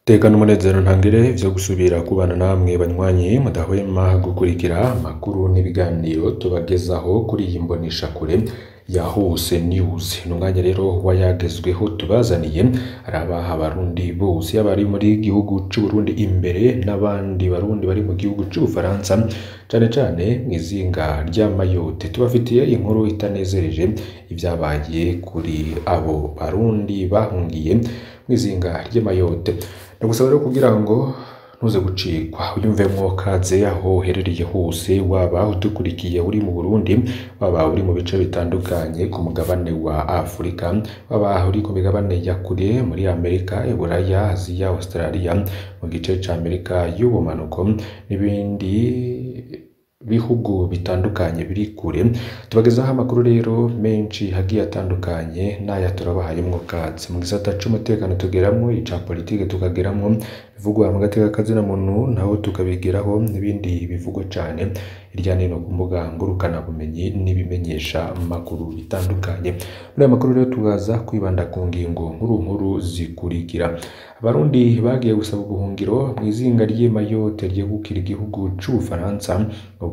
Tekana umunezero ntangere vyo gusubira kubana namwe banywanyi mudahwema gukurikira amakuru n'ibiganiro tubagezaho kuri iyi mboneshakure ya Hose News. Ni umwanya rero wayagezweho tubazaniye araba abarundi bose abari muri gihugu c'u Burundi imbere n'abandi barundi bari mu gihugu c'Ubufaransa cane cane mw'izinga rya Mayotte. Tubafitiye inkuru itanezereje ivyabaye kuri abo barundi bahungiye mw'izinga ry'i Mayotte. Ndagusaba rero kugira ngo ntuze gucikwa uyumvemwo kaze aho uherereye hose waba udukurikiye uri mu Burundi waba uri mu bice bitandukanye ku mugabane wa Afurika waba uri ku migabane ya kure muri Amerika, Iburaya, Aziya, Australia mu gice ca Amerika y'ubumanuko n'ibindi bihugu bitandukanye biri kure tubagezaho amakuru rero menshi hagiye atandukanye n'aya turabahayemwo kaze mu gisata c'umutekano tugeramwo ica politike tukageramwo bivugwa mu gateka kazina muntu naho tukabigeraho n'ibindi bivugwa cane hirya no hino ku mbuga ngurukana bumenyi n'ibimenyesha amakuru bitandukanye muri aya makuru rero tubaza kwibanda ku ngingo nkuru nkuru zikurikira abarundi bagiye gusaba ubuhungiro mw'izinga ry'i Mayotte ryegukira igihugu c'Ubufaransa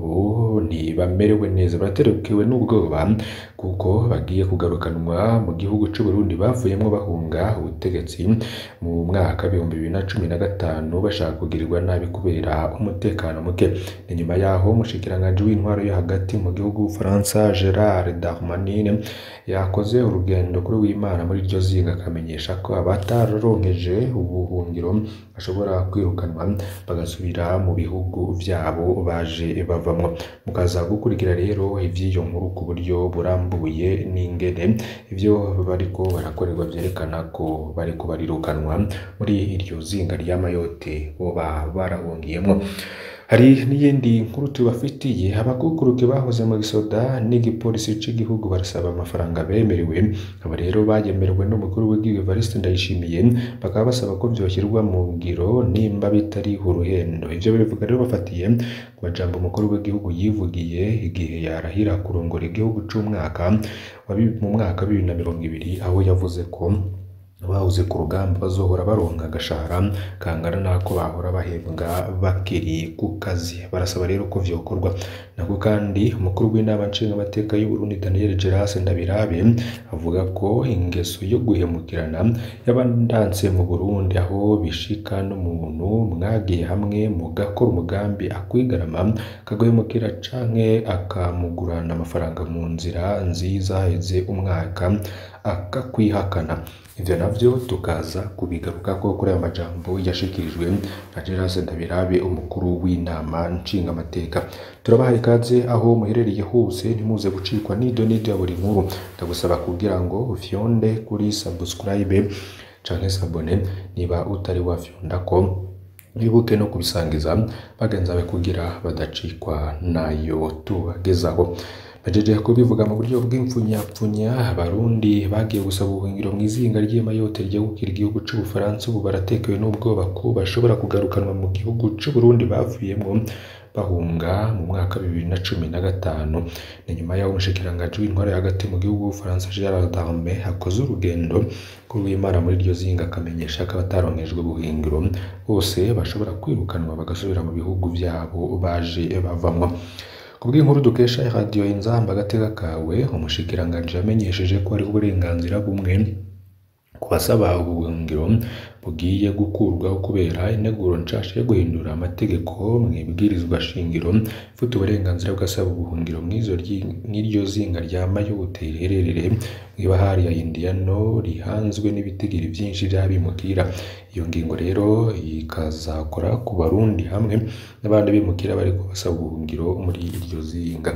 ubu ntibamerewe neza baraterekewe n'ubwoba kuko bagiye kugarukanwa mu gihugu c'u Burundi bavuyemwo bahunga ubutegetsi mu mwaka w'ibihumbi bibiri na cumi na gatanu bashaka kugirirwa nabi kubera umutekano muke ni nyuma yaho umushikiranganji w'intwaro yo hagati mu gihugu Ufaransa Gerard Darmanin yakoze urugendo kuri w'Imana muri iryo zinga akamenyesha ko abataronkeje ubuhungiro bashobora kwirukanwa bagasubira mu bihugu vyabo baje bavamwo mukaza gukurikira rero ivy'iyo nkuru ku buryo burambuye n'ingene ivyo bariko barakorerwa vyerekana ko bariko barirukanwa muri iryo zinga rya Mayotte boba barahungiyemwo hari n'iyindi nkuru tubafitiye abakukuruke bahoze mu gisoda n'igipolisi c'igihugu barasaba amafaranga bemerewe aba rero bayemerewe n'umukuru w'igihugu Evariste Ndayishimiye bakaba basaba ko vyoshyirwa mu ngiro nimba bitari uruhendo ivyo bivuga rero bafatiye ku majambo umukuru w'igihugu yivugiye igihe yarahira kurongora igihugu c'umwaka wa bi- mu mwaka wa bibiri na mirongo ibiri aho yavuze ko bahoze ku rugamba bazohora baronka agashahara kangana n'ako bahora bahembwa bakiri ku kazi barasaba rero ko vyokorwa nako kandi umukuru w'inama nshingamateka y'u Burundi Daniel Geras Ndabirabe avuga ko ingeso yo guhemukirana yabandanse mu Burundi aho bishika n'umuntu mwagiye hamwe mugakora umugambi akwigarama akaguhemukira canke akamugurana amafaranga mu nzira nziza heze umwaka akakwihakana ivyo navyo tukaza kubigarukako kuri aya majambo yashikirijwe na Geras Ndabirabe umukuru w'inama nshingamateka turabahaye ikaze aho muherereye hose ntimuze gucikwa n'ido n'ido ya buri nkuru ndagusaba kugira ngo ufyonde kuri subscribe canke sabone niba utari wafyonda ko wibuke no kubisangiza bagenzi bawe kugira badacikwa nayo tubagezaho bajeje kubivuga mu buryo bw'imfunyapfunya abarundi bagiye gusaba ubuhungiro mu izinga ry'i Mayotte ryegukira igihugu c'Ubufaransa ubu baratekewe n'ubwoba ko bashobora kugarukanwa mu gihugu c'u Burundi bavuyemwo bahunga mu mwaka wa bibiri na cumi na gatanu ni nyuma y'aho umushikiranganji w'intwaro hagati mu gihugu w'Ubufaransa Gerard Darmanin akoze urugendo kuri w'Imana muri iryo zinga akamenyesha ko abataronkejwe ubuhungiro bose bashobora kwirukanwa bagasubira mu bihugu vyabo baje bavamwo kubw'inkuru dukesha radiyo inzamba agateka kawe umushikiranganji yamenyesheje ko hariho uburenganzira bumwe ku basaba ubuhungiro bugiye gukurwaho kubera integuro nshasha yo guhindura amategeko mu ibwirizwa shingiro ifite uburenganzira bw'asaba ubuhungiro mw'izo ryi- mw'iryo zinga rya Mayotte riherereye mw'ibahari ya Indiano rihanzwe n'ibitigiri vyinshi vy'abimukira iyo ngingo rero ikazakora ku barundi hamwe n'abandi bimukira bariko basaba ubuhungiro muri iryo zinga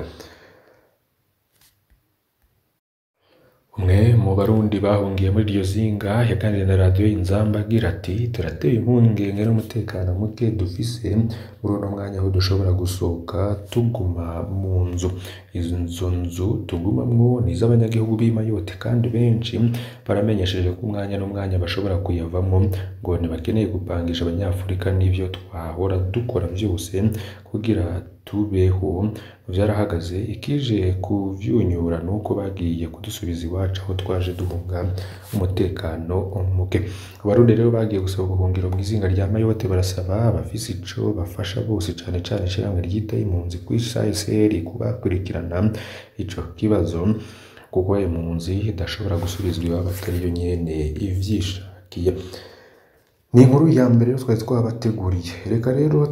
umwe mu barundi bahungiye muri iryo zinga yaganiriye na radiyo inzamba agira ati turatewe impungenge n'umutekano muke dufise muri uno mwanya aho dushobora gusohoka tuguma mu nzu izo nzu tugumamwo ni iz'abanyagihugu b'i Mayotte kandi benshi baramenyesheje ko umwanya n'umwanya bashobora kuyavamwo ngo ntibakeneye gupangisha abanyafurika n'ivyo twahora dukora vyose kugira tubeho vyarahagaze ikije kuvyunyura nuko bagiye kudusubiza iwacu caho twaje duhunga umutekano muke abarundi rero bagiye gusaba ubuhungiro mw'izinga rya mayotte barasaba abafise ico bafasha bose cane cane ishirahamwe ryitaye impunzi kw'isi ASR kubakurikirana ico kibazo kuko impunzi idashobora gusubizwa iwabo atariyo nyene ivyishakiye ni inkuru ya mbere rero twari twabateguriye reka rero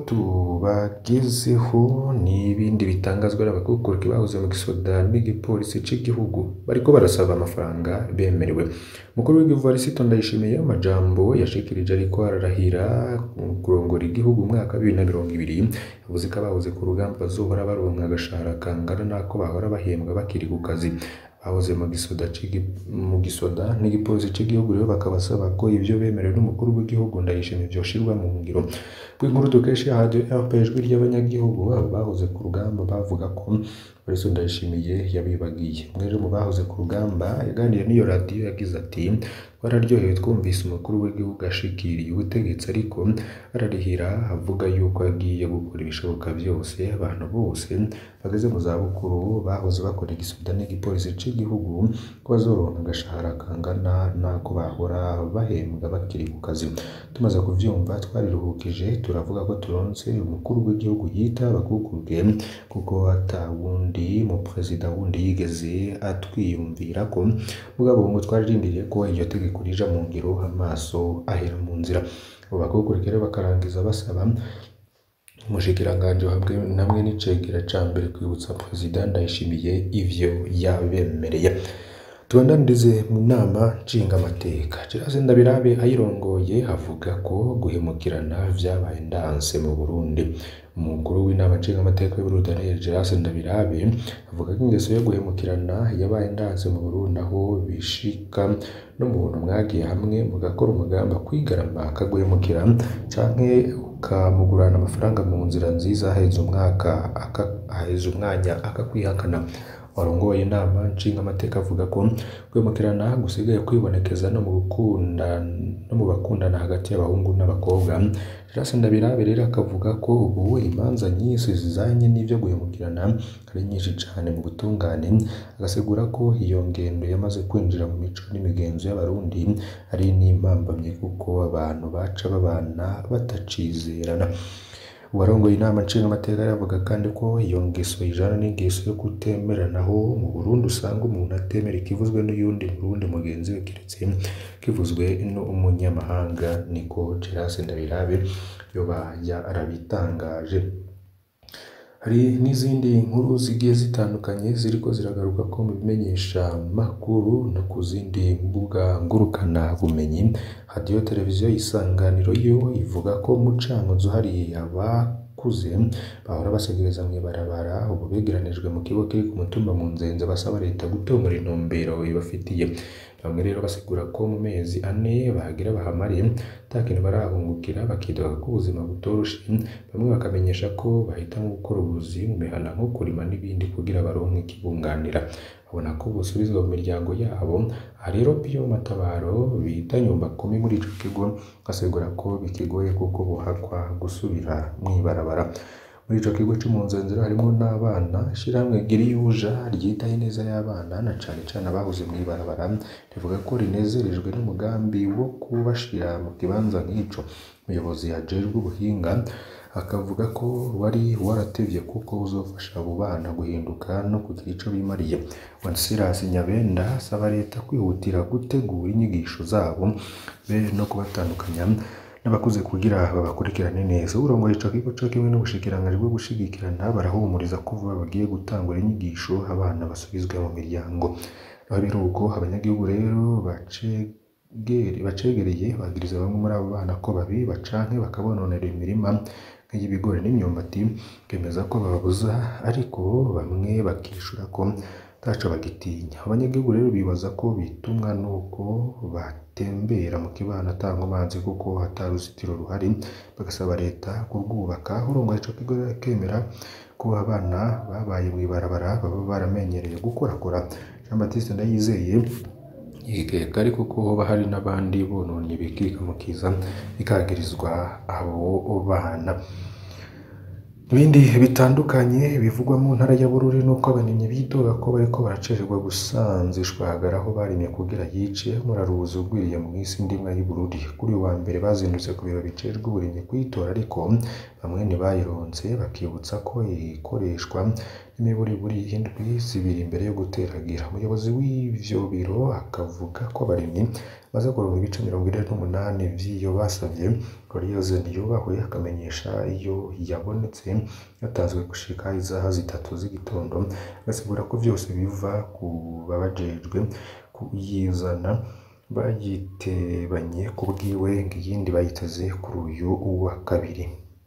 tubagezeho n'ibindi bitangazwa n'abakukuruki bahoze mu gisoda n'igipolisi c'igihugu bariko barasaba amafaranga bemerewe umukuru w'igihugu Varisito Ndayishimiye amajambo yashikirije ariko ararahira kurongora igihugu mu mwaka wa bibiri na mirongo ibiri yavuze ko abahoze ku rugamba bazohora baronka agashahara kangana n'ako bahora bahembwa bakiri ku kazi bahoze mu gisoda c'igi- mu gisoda n'igipolisi c'igihugu rero bakabasaba ko ivyo bemerewe n'umukuru w'igihugu ndayishimiye vyoshirwa mu ngiro bw'inkuru dukesha radio RP ijwi ry'abanyagihugu abo bahoze ku rugamba bavuga ko Varisito Ndayishimiye yabibagiye umwe rero mu bahoze ku rugamba yaganiriye n'iyo radio yagize ati twararyohewe twumvise umukuru w'igihugu ashikiriye ubutegetsi ariko ararihira avuga yuko agiye gukora ibishoboka byose abantu bose bageze mu zabukuru bahoze bakora igisoda n'igipolisi c'igihugu ko bazoronka agashahara kangana n'ako bahora bahembwa bakiri ku kazi tumaze kuvyumva twariruhukije turavuga ko turonse umukuru w'igihugu yita abakukuruke kuko ata wundi mu perezida wundi yigeze atwiyumvira ko mugabo ngo twararindiriye ko iryo tegeko rija mu ngiro amaso ahera mu nzira abo bakukuruke rero bakarangiza basaba umushikiranganji hamwe namwe n'icegera ca mbere kwibutsa perezida ndayishimiye ivyo yabemereye tubandanirize mu nama nshingamateka Gerase Ndabirabe ayirongoye avuga ko guhemukirana vyabaye ndanse mu Burundi umukuru w'inama nshingamateka y'Uburundi Daniel Gerase Ndabirabe avuga ko ingeso yo guhemukirana yabaye ndanse mu Burundi aho bishika n'umuntu mwagiye hamwe mugakora umugamba kwigarama akaguhemukira canke ukamugurana amafaranga mu nzira nziza aheza umwaka aka- aheza umwanya akakwihakana warongoye inama nshingamateka avuga ko kwimukirana gusigaye kwibonekeza no mu gukunda no mu bakundana hagati y'abahungu n'abakobwa Gerase Ndabirabe rero akavuga ko ubu imanza nyinshi zizanye n'ivyo guhemukirana ari nyinshi cane mu butungane agasigura ko iyo ngendo yamaze kwinjira mu mico n'imigenzo y'abarundi ari n'impambamye kuko abantu baca babana batacizerana uwarongoye inama nshingamateka yaravuga kandi ko iyo ngeso ijana n'ingeso yo kutemeranaho mu Burundi usanga umuntu atemera ikivuzwe n'uyundi Murundi mugenzi we keretse kivuzwe n'umunyamahanga niko Gerase Ndabirabe yoba yarabitangaje hari n'izindi nkuru zigiye zitandukanye ziriko ziragaruka ko mu bimenyesha makuru no ku zindi mbuga ngurukana bumenyi radiyo televiziyo isanganiro yo ivuga ko mu cankuzo hari abakuze bahora basegereza mw'ibarabara ubu begeranijwe mu kigo kiri ku mutumba mu nzenze basaba leta gutomora intumbero ibafitiye bamwe rero basigura ko mu mezi ane bahagira bahamariye ata kintu barahungukira bakidoga ko ubuzima butoroshe bamwe bakamenyesha ko bahitamo gukora ubuzi mu mihana nko kurima n'ibindi kugira baronke ikibunganira babona ko busubizwa mu miryango yabo aha rero Pio Matabaro bita nyumba kumi muri ico kigo asigura ko bikigoye kuko bohakwa gusubira mw'ibarabara muri ico kigo c'umunzenzero harimwo n'abana ishirahamwe Giriyuja ryitaye neza y'abana na cane cane abahoze mw'ibarabara rivuga ko rinezerejwe n'umugambi wo kubashira mu kibanza nk'ico umuyobozi ajejwe ubuhinga akavuga ko wari waratevye kuko uzofasha abo bana guhinduka no kugira ico bimariye Wenceslas Nyabenda asaba leta kwihutira gutegura inyigisho zabo be no kubatandukanya n'abakuze kugira babakurikirane neza urongoye ico kigo co kimwe n'ubushikiranganji bwo gushigikirana barahumuriza ko vuba bagiye gutangura inyigisho abana basubizwe mu miryango aho biruko abanyagihugu rero bacegere bacegereye bagiriza bamwe muri abo bana ko babiba canke bakabononera imirima nk'iy'ibigori n'imyumbati bemeza ko bababuza ariko bamwe bakishura ko ntaco bagitinya abanyagihugu rero bibaza ko bitumwa nuko batembera mu kibano ata nkomanzi kuko ata ruzitiro ruhari bagasaba leta kurwubaka urongoye ico kigo rero akemera ko abana babaye mw'ibarabara baba baramenyereye gukorakora Jean Baptiste Ndayizeye yikeka ariko ko hoba hari n'abandi bononye bikika mu kiza bikagirizwa abo bana Ibindi bitandukanye bivugwa mu ntara ya Bururi nuko abarimyi bidoga ko bariko baracererwa gusanzishwa hagara aho barimye kugira yice muraruzi ugwiriye mu isi ndimwa y'i Bururi kuri uyu wa mbere bazindutse ku biro bijejwe uburimyi kuyitora ariko bamwe ntibayironse bakibutsa ko ikoreshwa n'imiburiburi indwi zibiri imbere yo guteragira umuyobozi w'ivyo biro akavuga ko abarimyi baza kuronka ibice mirongo ine n'umunani vy'iyo basavye Gloriose Ntiyubahwe akamenyesha iyo yabonetse yatanzwe gushika isaha zitatu z'igitondo agasigura ko vyose biva ku babajejwe kuyizana bayitebanye ku bwiwe ngo iyindi bayiteze kuri uyu wa kabiri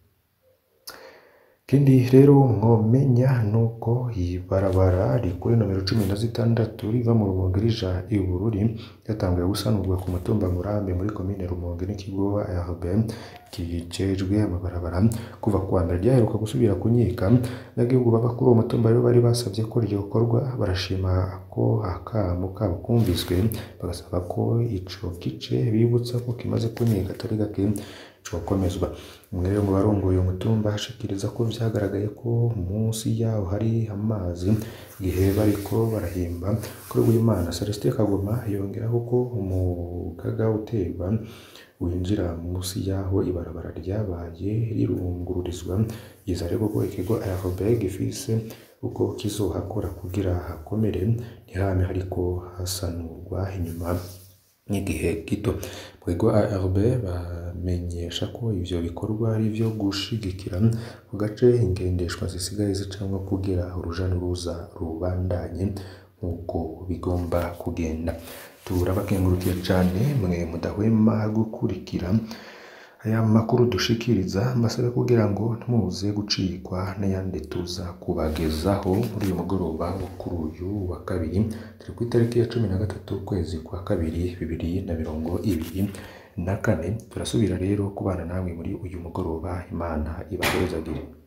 ikindi rero mwomenya nuko ibarabara rikuri nomero cumi na zitandatu riva mu Rumonge rija i Bururi ryatanguye gusanurwa ku mutumba Murambi muri komine Rumonge n'ikigo ARB kijejwe amabarabara kuva ku wa mbere ryaheruka gusubira kunyika n'agihugu baba kuri uwo mutumba rero bari basavye ko ryokorwa barashima ko akamo kabo kumviswe bagasaba ko ico gice bibutsa ko kimaze kunyika atari gake cokomezwa umwe rero mu barongoye uwo mutumba ashikiriza ko vyagaragaye ko munsi yaho hari amazi igihe bariko barahimba kuri w'Imana Celestin Kagoma yongeraho ko umugaga uterwa winjira munsi yaho ibarabara ryabaye rirungururizwa yiza rero ko ikigo ARB gifise uko kizohakora kugira hakomere ntihame hariko hasanurwa inyuma n'igihe gito mu kigo ARB bamenyesha ko ivyo bikorwa ari ivyo gushigikira ku gace ingendeshwa zisigaye zicamwo kugira uruja n'uruza rubandanye nk'uko bigomba kugenda turabakengurukiye cane mwe mudahwema gukurikira aya makuru dushikiriza mbasabe kugira ngo ntimuze gucikwa n'ayandi tuza kubagezaho muri uyu mugoroba wo kuri uyu wa kabiri turi ku itariki ya cumi na gatatu ukwezi kwa kabiri bibiri na mirongo ibiri na kane turasubira rero kubana namwe muri uyu mugoroba imana ibaherezagire